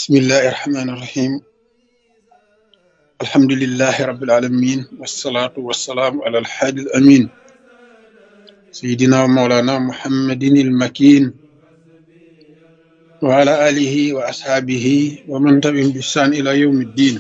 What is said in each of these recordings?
بسم الله الرحمن الرحيم الحمد لله رب العالمين والصلاة والسلام على الحادي الأمين سيدنا ومولانا محمد المكين وعلى آله وأصحابه ومن تبعهم بإحسان إلى يوم الدين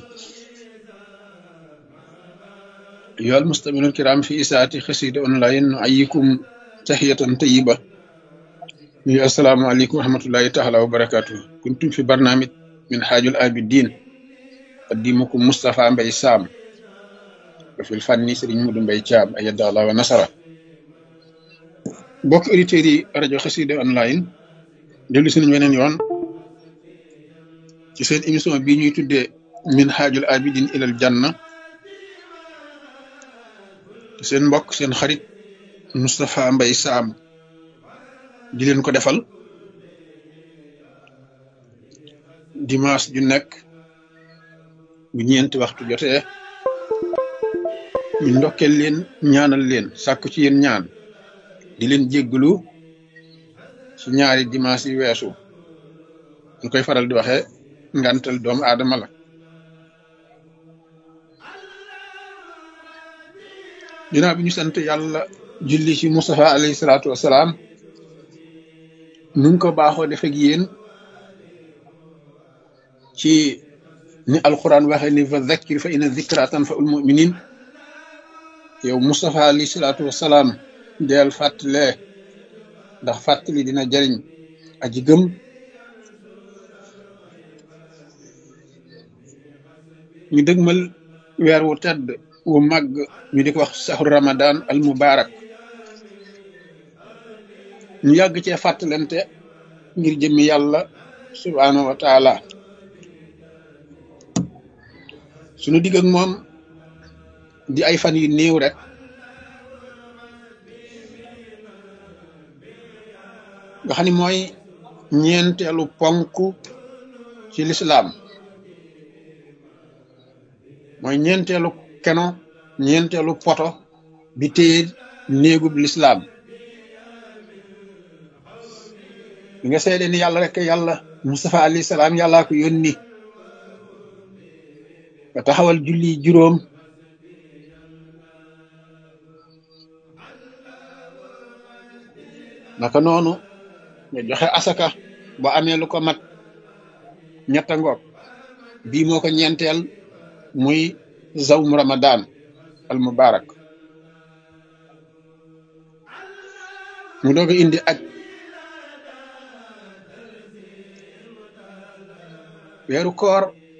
أيها المستمعون الكرام في إساءة خسيد أونلاين نحييكم تحية طيبة السلام عليكم ورحمة الله تعالى وبركاته كنتم في برنامج من حاج الآبدين قديمكم مصطفى مبي سام وفي الفن سرين مدن مبي شام أيد الله ونصره bokk auditeurs yi rajo xasida online dellu si nañ weneen yoon ci seen émission bii ñuy tuddee min haajul abidin ilal janna seen mbokk seen xarit Moustapha Mbaye Sam di leen ko defal dimanche ju nekk bu ñeenti waxtu jotee ñu ndokkeel leen ñaanal leen sàkku ci yéen ñaan di leen jégglu ci ñaari dimanche yi weesu ñu koy faral di waxee ngantal doomu aadama la ginnaaw bi ñu sant yàlla julli ci Moustapha alayhi salaatu wasalaam nu ngi ko baaxoo def ak yéen ci ni alquran waxee ni fa zakkir fa inna zikra tanfa'ul mu'minin yow Moustapha alayhi salaatu wasalaam deel fàttalee ndax fàttali dina jariñ aji gëm ñu dëgmal weer wu tedd wu màgg ñu di ko wax saxru ramadan al mubarak ñu yàgg cee fàttalante ngir jëmmi yàlla subhaanahu wa taala suñu digg ak moom di ay fan yu néew rek nga xam ni mooy ñeenteelu ponk ci lislaam mooy ñeenteelu keno ñeenteelu poto bi téye néegub lislaam bi nga seede ni yàlla rek yàlla Mustafa alayhi salaam yàllaa ko yónni nga taxawal julli juróom naka noonu nga joxe asaka boo amee lu ko mat ñetta ngoog bii moo ko ñeenteel muy zawm ramadan al mubarak mu doog a indi aj weeru koor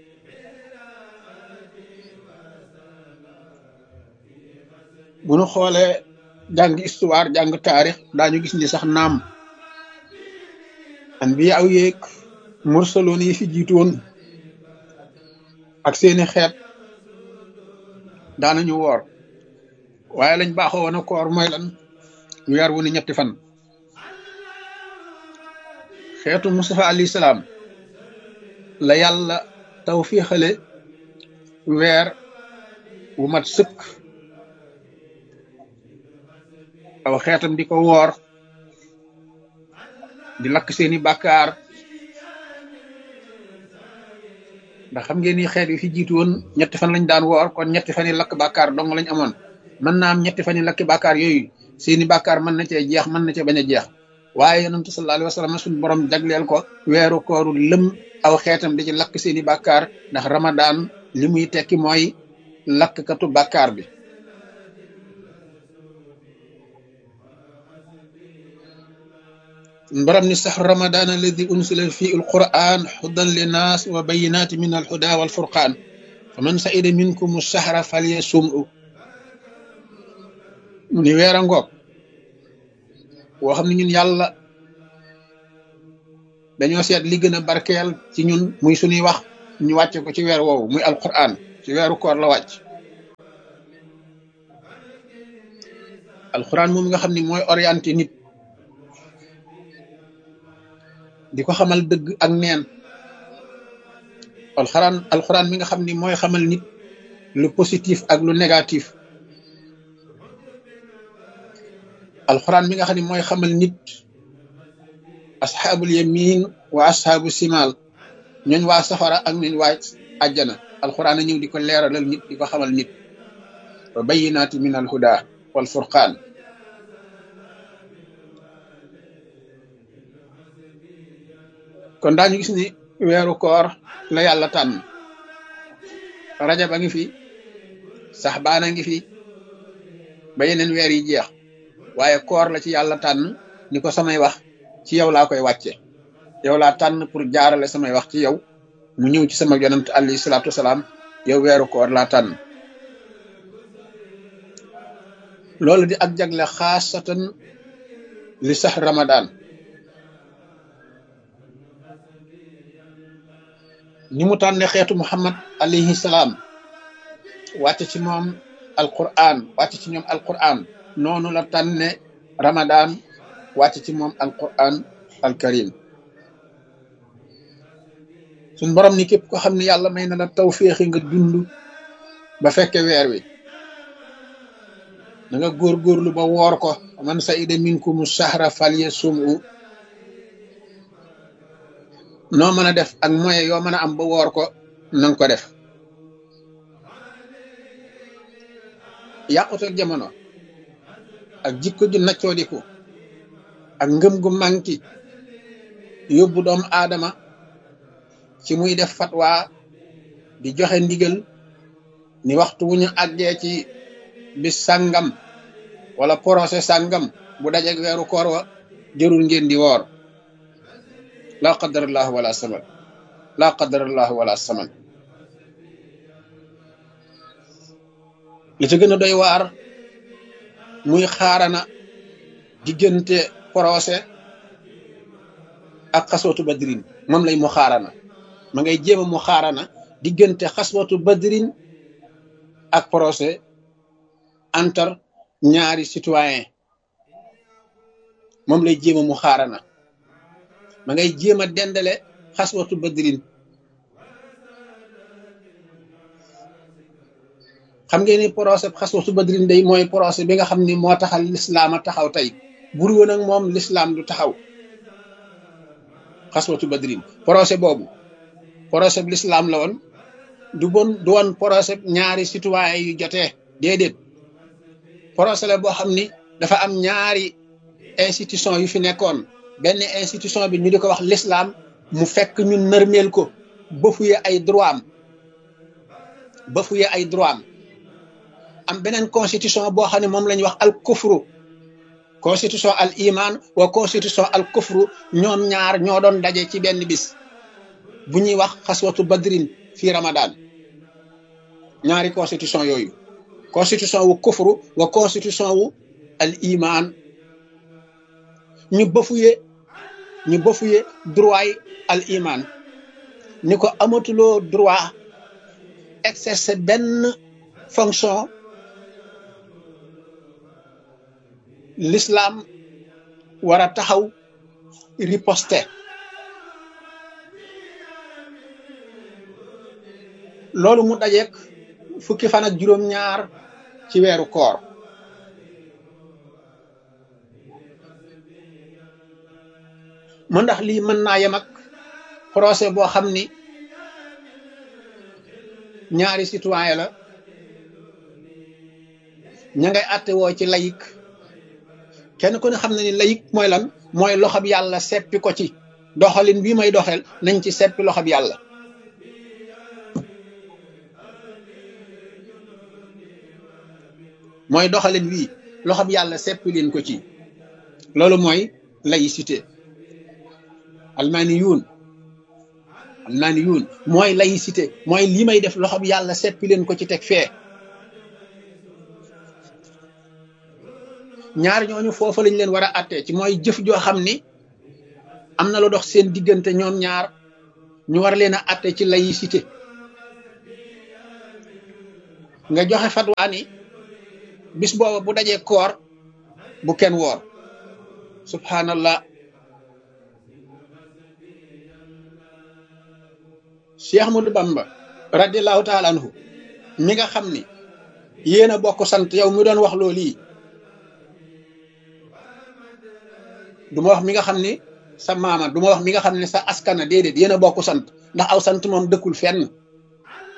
bu nu xoolee jàng histoire jàng taarix daañu gis ni sax naam anbiya aw yeeg mursaloon yi fi jiitoon ak seeni xeet daanañu woor waaye lañ baaxoo woon a koor mooy lan weer wu ne ñetti fan xeetu Mustafa alayhi salaam la yàlla taw fii xale weer wu mat sëkk aw xeetam di ko woor di lakk seeni bàkkaar ndax xam ngeen ni xeet yi fi jiitu woon ñetti fan lañ daan woor kon ñetti fan yi lakk bàkkaar dong lañ amoon mën naa am ñetti fan yi lakki bàkkaar yooyu seeni bàkkaar mën na cee jeex mën na cee bañ a jeex waaye yonentu sallallahu alayhi wa sallam suñu borom jagleel ko weeru kooru lëm aw xeetam di ci lakk seeni bàkkaar ndax ramadaan li muy tekki mooy lakkatu bàkkaar bi borom ni sax ramadan alladi unsila fi alquran hudan linnas wa bayinati min alhuda walfurqan fa man saida minkum sahra falyasum'u mu ni weer a ngoog woo xam ne ñun yàlla dañoo seet li gën a barkeel ci ñun muy suñuy wax ñu wàcce ko ci weer woowu muy alquran ci weeru koor la wàcc alquran moom nga xam ni mooy orienté nit di ko xamal dëgg ak neen alxuraan alxuraan mi nga xam ni mooy xamal nit lu positif ak lu négatif alxuraan mi nga xam ni mooy xamal nit asxaabul yamin wa asxaabu simal ñooñ waa safara ak ñooñ waa àjjana alxuraan a ñëw di ko leeralal nit di ko xamal nit wa bayinaati min al huda wal furqaan kon daañu gis ni weeru koor la yàlla tànn rajab a ngi fi saxbaan a ngi fi ba yeneen weer yi jeex waaye koor la ci yàlla tànn ni ko samay wax ci yow laa koy wàcce yow laa tànn pour jaarale samay wax ci yow mu ñëw ci sama yonent alayhi salaatu wasalaam yow weeru koor laa tànn loolu di ak jagle xaasatan li sax ramadan ni mu tànne xeetu muhammad alayhi salaam wàcc ci moom alquran wàcc ci ñoom alquran noonu la tànne ramadan wàcc ci moom alquran alkarim suñ borom ni képp ko xam ne yàlla may na la tawféexi nga dund ba fekke weer wi da nga góorgóorlu ba woor ko man sa ida minkum sahra falyasumhu noo mën a def ak moyen yoo mën a am ba woor ko nanga ko def yàqutal jamono ak jikko ju naccoodiku ak ngëm gu manki yóbbu doomu aadama ci muy def fatwa di joxe ndigal ni waxtu wu ñu àggee ci bis sàngam wala procès sàngam bu dajeg weeru koor wa jërul ngeen di woor laa qadarallahu wala saman laa qadarallahu wala saman li ci gën a doy waar muy xaarana diggante procès ak xaswatu badrin moom lay mu xaarana ma ngay jéem a mu xaarana diggante xaswatu badrin ak procès entre ñaari citoyen moom lay jéem a mu xaarana ma ngay jéem a dendale xaswatu badrin xam ngeen ni procès xaswatu badrin day mooy procès bi nga xam ni moo taxal lislaam a taxaw tey bur woon ak moom lislaam du taxaw xaswatu badrin procès boobu procès bi lislaam la woon du bon du woon procès ñaari citoyen yu jotee déedéet procès la boo xam ni dafa am ñaari institution yu fi nekkoon benn institution bi ñu di ko wax l'islam mu fekk ñu nërmeel ko bafuye ay droit am bafuye ay droit am am beneen constitution boo xam ne moom la ñuy wax al kufru constitution al iman wa constitution al kufru ñoom ñaar ñoo doon daje ci benn bis bu ñuy wax xaswatu badrin fii ramadan ñaari constitution yooyu constitution wu kufru wa constitution wu al iman ñu bafuye ñu bafuye droit yi al iman ni ko amatuloo droit exercer benn fonction l'islam war a taxaw riposte loolu mu dajeek fukki fan ak juróom-ñaar ci weeru koor mu ndax lii mën naa yem ak procès boo xam ni ñaari citoyen la ña ngay àtte woo ci layik kenn ku ne xam na ni layik mooy lan mooy loxob yàlla seppi ko ci doxalin bii may doxel nañ ci seppi loxob yàlla mooy doxalin wii loxob yàlla seppi leen ko ci loolu mooy laïcité almaani yuun almaani yuun mooy laïcité mooy lii may def loxob yàlla seppi leen ko ci teg fee ñaar ñooñu foofa lañ leen war a àttee ci mooy jëf joo xam ni am na lu dox seen diggante ñoom ñaar ñu war leen a àtte ci laïcité nga joxe fatwaa ni bis booba bu dajee koor bu kenn woor subhanallah Cheikh Ahmadou Bamba radiallahu taala anhu mi nga xam ni yéen a bokk sant yow mi doon wax loolu yi du ma wax mi nga xam ni sa maama du ma wax mi nga xam ne sa askana déedéet yéen a bokk sant ndax aw sant moom dëkkul fenn